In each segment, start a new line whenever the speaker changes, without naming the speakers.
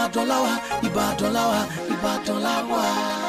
ìbàdàn láwa ìbàdàn láwa ìbàdàn láwa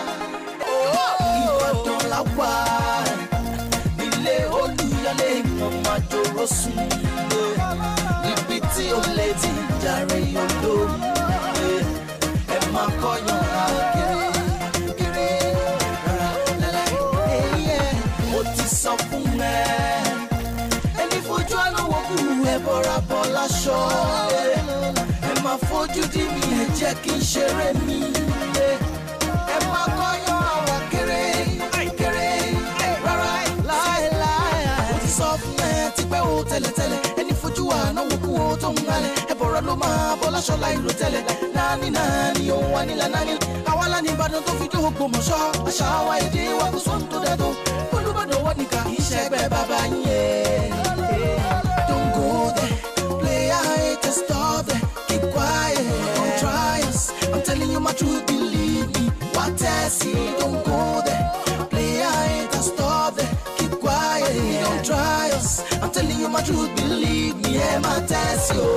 ìbàdàn láwa ilé olùyọlé ọmọ àjòrò sùn níbi tí ó lè ti jàre olóògbé ẹ máa kọyàn kiri kiri rárá lálẹ́ ẹ̀yẹ mo ti sọ fún ẹ ẹni fojú àná wo kú ẹ bọ́ra bọ́ láṣọ ẹ máa fojú dí mi ẹ jẹ́ kí n ṣeré mi ẹ máa kọyàn àwọn kéré kéré rárá láéláé mo ti sọ fún ẹ tipẹ́ o tẹ́lẹ̀tẹ́lẹ̀ ẹni fojú àná wo kú o tó ń halẹ̀ ẹ bọ̀rọ̀ ló máa bọ́ láṣọ láìrò tẹ́lẹ̀ nání nání òun wà nílà nání àwa lánìí ìbàdàn tó fi dé Ògbómọ̀ṣọ́ àṣà wa èdè wa kò sóhun tó dẹ́ tó olùbàdàn wọ́n nìkan kì í ṣẹgbẹ́ bàbá yín yé. Don't go there, play it and stop there, keep quiet, don't try us. I'm telling you my truth, believe me. What I see, don't go there, play it and stop there, keep quiet, don't try us. I'm telling you my truth, believe me. Yeah, my test you.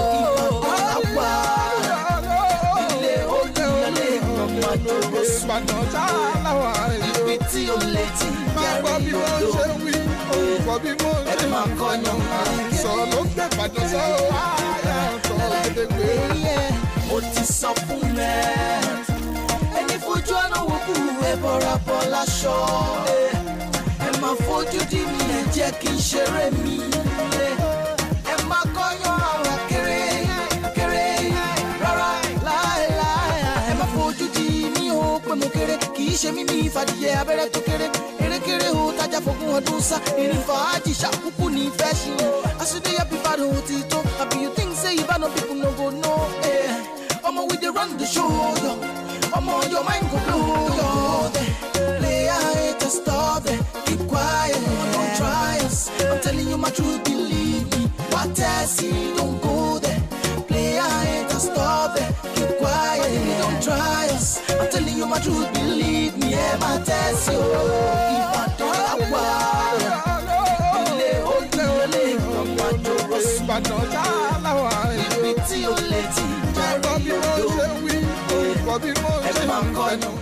Ilé olùyọlé ọmọ àjọyọ̀ sùn.
ìbàdàn sáláwà èlò
Ibi tí ó lè ti
máa gbọ́ bí wọ́n ṣe
yàrá
wí orúkọ bí mo
ẹ
ṣe
máa kọyàn
sọ̀rọ̀ ló gbé ìbàdàn sọ́wọ́ àyà sọ̀rọ̀ gédégbé.
mo ti sọ fún ẹ ẹni fojú ọ̀nà wò kú ẹ bọ́ra bọ́ láṣọ ẹ máa fojú dí mi ẹ jẹ́ kí n ṣeré mi ẹ máa kọ́yàn àwọn kéré kéré rárá láéláé ẹ máa fojú dí mi ó pé mo kéré kì í ṣe mímí ìfàdíyẹ abẹ́rẹ́ tó kéré erékeré o tajà fógún ọdún sá ìrìn fàájì ṣàkúkú ní ìfẹ́ ṣe àṣìdí yẹ bíbádùn ó ti tó àbí you think say ìbànú people no go know eh. ọmọ we dey run the show yo ọmọ your mind go blow yo play it and stop there keep quiet don't try us i'm telling you my truth believe me what I see don't go there play it and stop there keep quiet don't try us i'm telling you my truth believe me ẹ máa tẹ̀sí o ìbàdàn àwa ilé olùyọlé ọmọ àjòrò sùn
ìbàdàn sáláwà èlò
ibi tí ó lè ti
máa gbọ́ bí
jàre
wọ́n ṣe
odò
wí orúkọ bí mo
ẹ
ṣe
máa
wí.
kọyàn.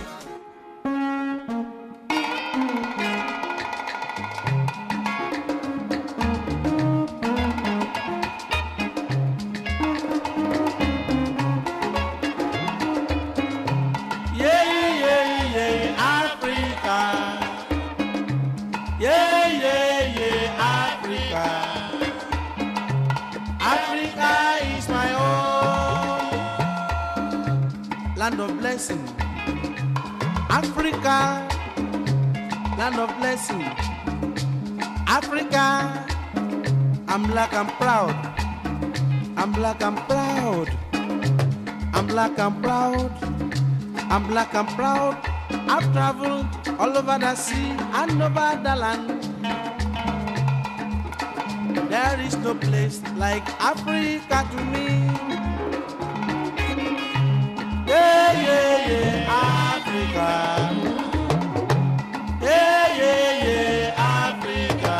Yeah, yeah, yeah, Africa. Yeah, yeah, yeah, Africa. Africa is my home. Land of blessing. Africa, land of blessing. Africa, I'm black, I'm proud. I'm black, I'm proud. I'm black, I'm proud. I'm black and proud. I've traveled all over the sea and over the land. There is no place like Africa to me. Yeah, yeah, yeah, Africa. Yeah, yeah, yeah, Africa.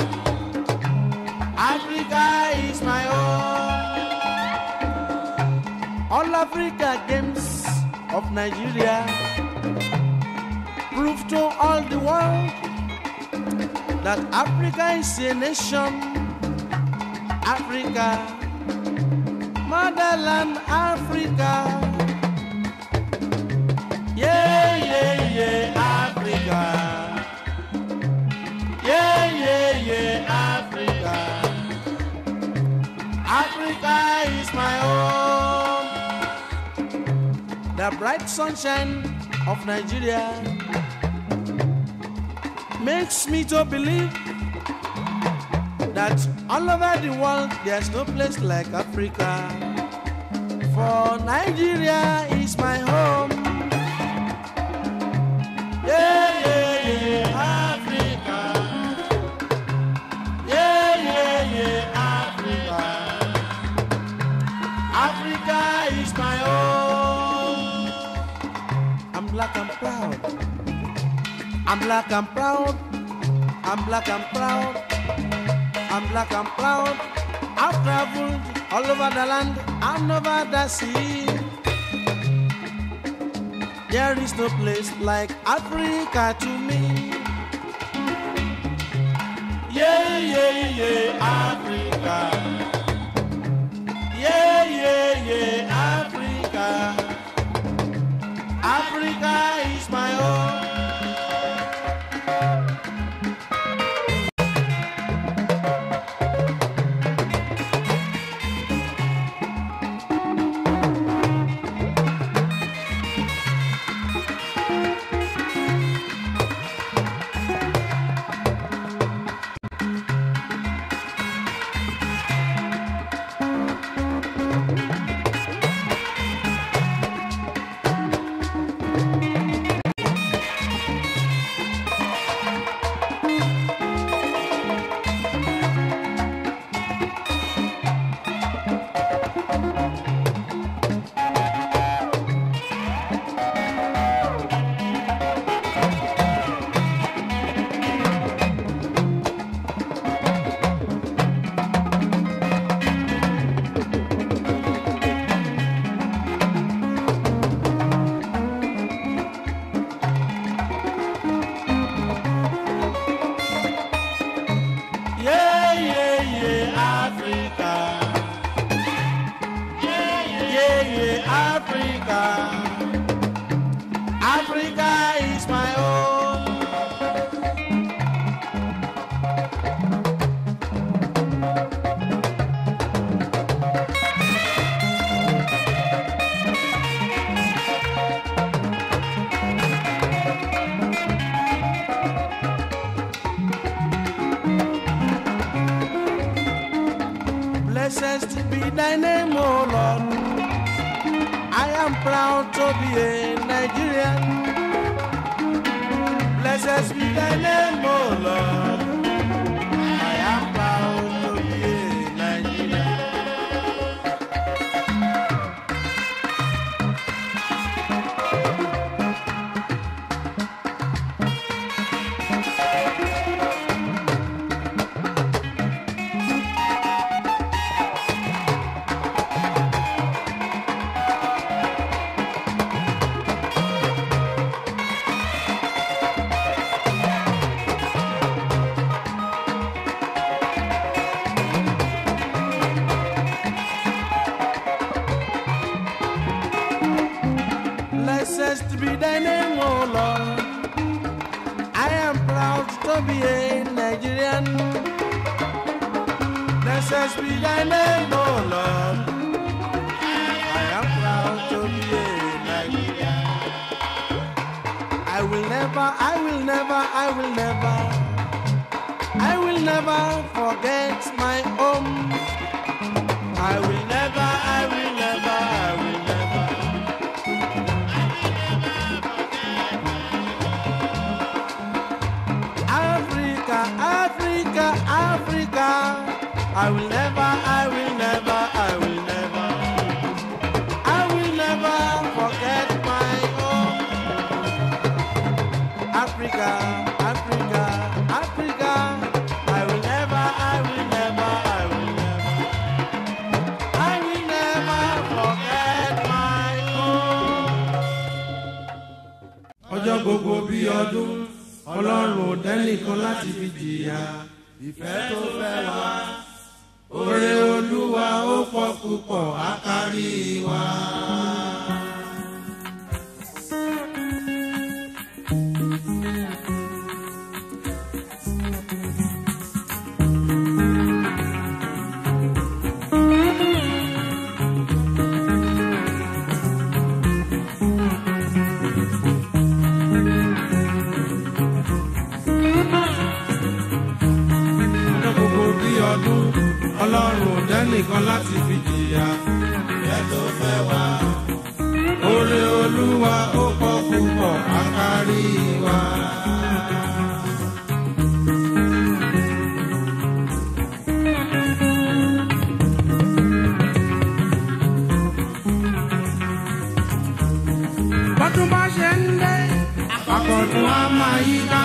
Africa is my home. All Africa games of Nigeria prove to all the world that Africa is a nation. Africa, motherland Africa. Yeah, yeah, yeah, Africa. Yeah, yeah, yeah, Africa. Africa is my home the bright sunshine of Nigeria makes me to believe that all over the world there's no place like Africa. For Nigeria is my home. Yeah, yeah, yeah, Africa. Yeah, yeah, yeah, Africa. Africa is my home. I'm black and proud. I'm black and proud. I'm black and proud. I'm black and proud. I've traveled all over the land and over the sea. There is no place like Africa to me. Yeah, yeah, yeah, Africa. Yeah, yeah, yeah, Africa. Africa is my home. Yeah, yeah, yeah, Africa. Yeah, yeah, Africa. Africa is my home. Blessed to be thy name, O Lord. I am proud to be a Nigerian. Blessed be thy name, O Lord. I am proud to be a Nigerian. Blessed be thy name, O Lord. I am proud to be a Nigerian. Blessed be thy name, O Lord. I am proud to be a Nigerian. I will never, I will never, I will never, I will never forget my home. I will never, I will never, I will never. Africa, Africa, Africa. I will never, I will never, I will never, I will never forget my home. Africa, Africa, Africa. I will never, I will never, I will never, I will never forget my home. ọjọ́ gbogbo bí ọdún ọlọ́run ò dẹ́nìkan láti fi jìyà ìfẹ́ tó fẹ́ wá oore olúwa ó pọ̀ púpọ̀ á kárí wa. ọjọ́ gbogbo bí ọdún ọlọ́run ò dẹ́nìkan láti fi jìyà ìfẹ́ tó fẹ́ wá. oore olúwa ó pọ̀ púpọ̀ á kárí wa. bọ́dún bá ṣe ń dé àkọ́tún á máa yí ká.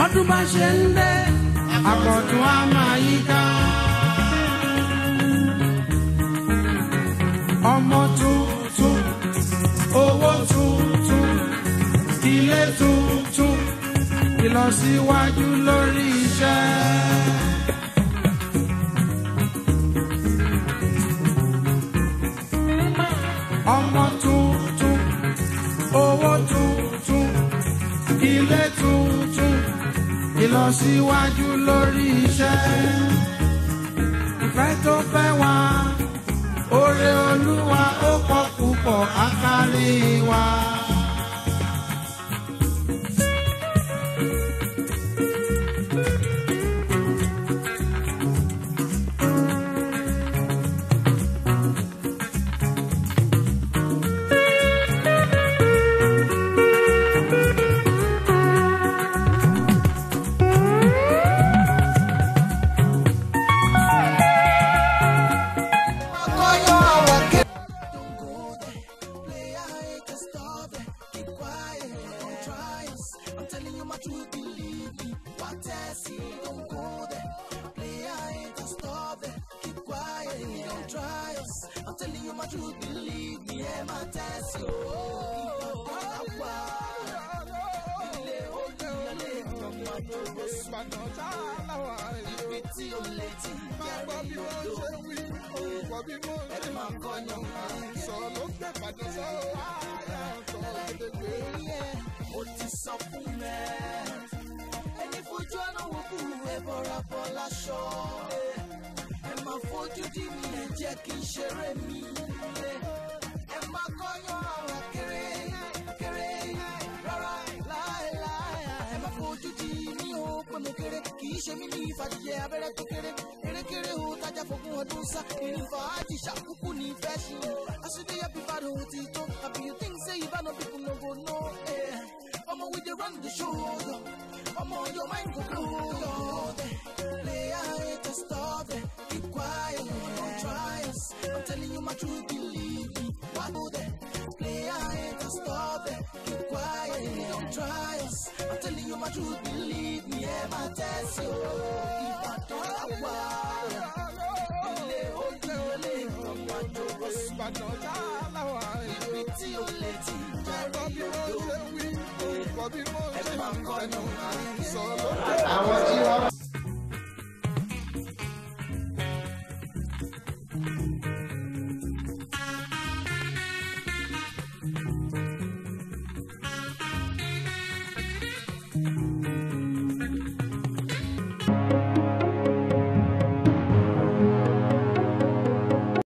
bọ́dún bá ṣe ń dé àkọ́tún á máa yí ká. ọmọ tuntun owó tuntun ilé tuntun ìlọsíwájú lórí iṣẹ́. ọmọ tuntun owó tuntun ilé tuntun ìlọsíwájú lórí iṣẹ́. ìfẹ́ tó fẹ́ wá oore olúwa ó pọ̀ púpọ̀ àkárí wa.
Ìbàdàn sáláwà èyí o.
tí ó lè ti
Máa gbọ́ bí wọ́n ṣe wí, orúkọ bí mo ṣe
máa kọ́yàn
sọ ló gbé Ìbàdàn sọ ààyè ọ̀tọ̀ gédégbé.
ó ti sọ fún mẹ́. ẹni fojú ọ̀nà wò kú ẹ bọ́ra bọ́ láṣọ. ẹ máa fojú dí mi ẹ jẹ́ kí n ṣeré mi. ẹ máa kọ́yàn ọ̀rọ̀ kéré kéré rárá láéláé. ẹ máa fojú dí mi ó pé mo kéré kì í ṣe mí ní ìfàjìyẹ abẹ́rẹ́ tó kéré kérékéré o tájà fògùn ọdún sá ìrìn fàájì ṣàkókò ní ìfẹ́ ṣe o. àṣìdí ẹbí bá dùn ti tó àbí you think say you bá no people no go know. Eh. Ọmọ we dey run the show yo. Ọmọ your mind go blow yo. Play it to stop it. Keep quiet. Don't try us. I'm telling you my truth, believe me. Why go there? Play it to stop it. Keep quiet. Don't try us. I'm telling you my truth, believe me. Ẹ máa tẹ̀sí o. Ìbàdàn àwa. Ilé ojú ilé ọmọ àjòkó sí.
Ìbàdàn sáláwà èyí o.
Ibi tí ó lè ti
Máa gbọ́ bí wọ́n
jáde
ṣe wí, orúkọ bí mo ṣe
máa kọ́yàn
sọ ló gbé
àwọn tí wọ́n